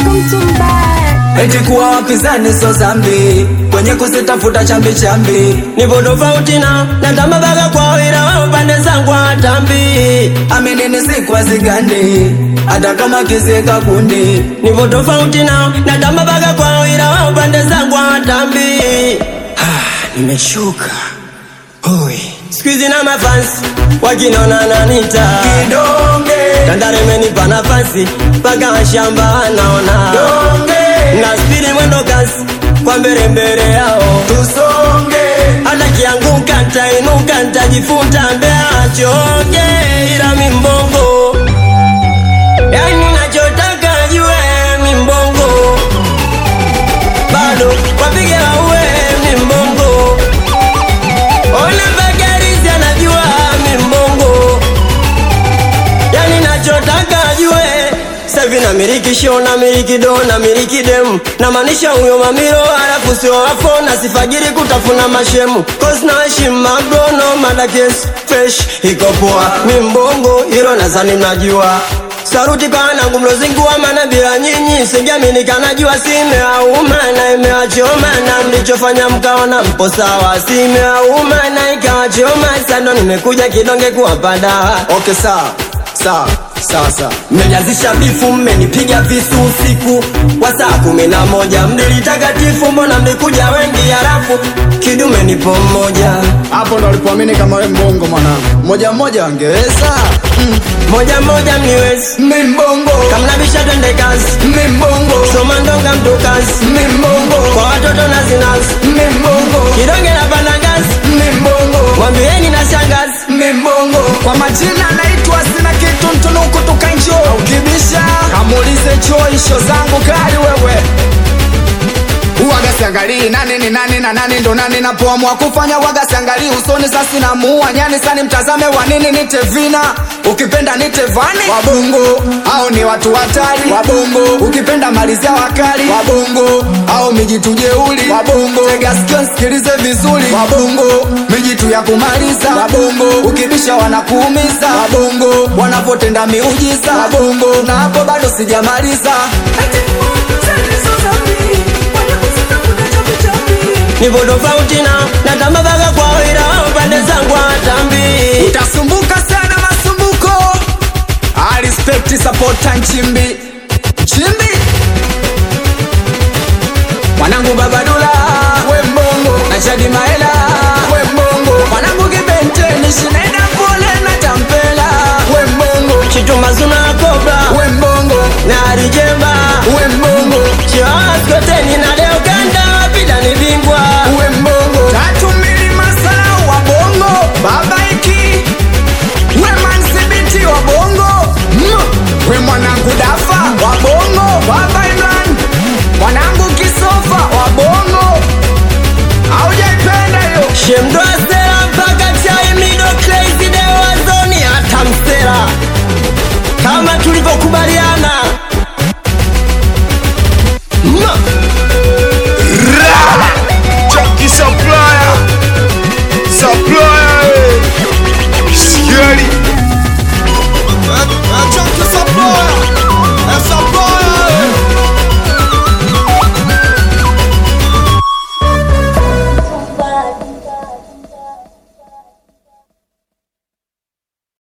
eti kuwa wapinzani so zambi kwenye kusitafuta chambi chambi nipo tofauti na natamba mpaka kwao ila wao pande zangu hawatambi aminini sikwa zigandi hata kama kizika kundi nipo tofauti na natamba mpaka kwao ila wao pande zangu hawatambi nimeshuka Oi. siku hizi na mafansi wakinona nanita kidonge tandare imenipa nafasi mpaka washamba wanaona donge na spidi mwendo kasi kwa mbele mbele yao tusonge hata kianguka ntainuka ntajifunta mbea choge ila mimbongo yani nachotaka jue mimbongo bado wapige waue mimbongo ona mbagarizi anajua mimbongo yani nachotaka jue savi na miliki show na miliki do na miliki demu na maanisha huyo mamiro alafu sio wafo na sifagiri kutafuna mashemu cause na heshima mabrono madakes fresh iko poa mimbongo hilo nazani mnajua saruti kwa wanangu mlozingua mana bila nyinyi singiamini kanajua simeauma na imewachoma na mlichofanya mkaona mpo sawa simeauma na ikawachoma sando nimekuja kidonge kuwapa dawa okay sawa sawa sawa sawa mmenianzisha bifu mmenipiga visu usiku wa saa kumi na moja mnilitakatifu mbona mlikuja wengi halafu kidume nipo mmoja hapo ndo alipoamini kama we mbongo mwanangu moja mmoja wangeweza mm. moja moja mniwezi mimbongo kamnabisha twende kazi mimbongo soma ndonga mtu kazi mimbongo kwa watoto na zinazi mimbongo kidonge na panagazi mimbongo mwambieni na shangazi mimbongo kwa majina naitwa sina kitu mtunuku tukanjo ukibisha kamuulize choisho zangu kali wewe Uwaga siangalii nani ni nani na nani ndo nani napoamua kufanya waga siangalii usoni sasi na muua nyani sani mtazame wa nini nite vina ukipenda nite vani wabongo au ni watu hatari wabongo ukipenda malizia wakali wabongo au mijitu jeuli wabongo tega sikio nsikilize vizuri wabongo mijitu ya kumaliza wabongo ukibisha wanakuumiza wabongo wanapotenda miujiza wabongo na hapo bado sijamaliza nipo tofauti na natamba mpaka kwao ila wao pande zangu hawatambi utasumbuka sana masumbuko I respect supporta nchimbi nchimbi mwanangu babadula wembongo na shadi maela wembongo mwanangu kibenteni shinaenda pole na tampela wembongo chitumazuna kobra wembongo na arijemba wembongo chiwaskoteni na leo kanda wapida ni bingwa wembongo tatu mbili masalau wa bongo babaiki wemansibiti wa bongo mm. we mwanangu dafa wa bongo baba imran mwanangu kisofa wa bongo aujaipenda hiyo shemdoastera mpaka chai mido crazy dewazoni hata mstera kama tulivyokubaliana mm.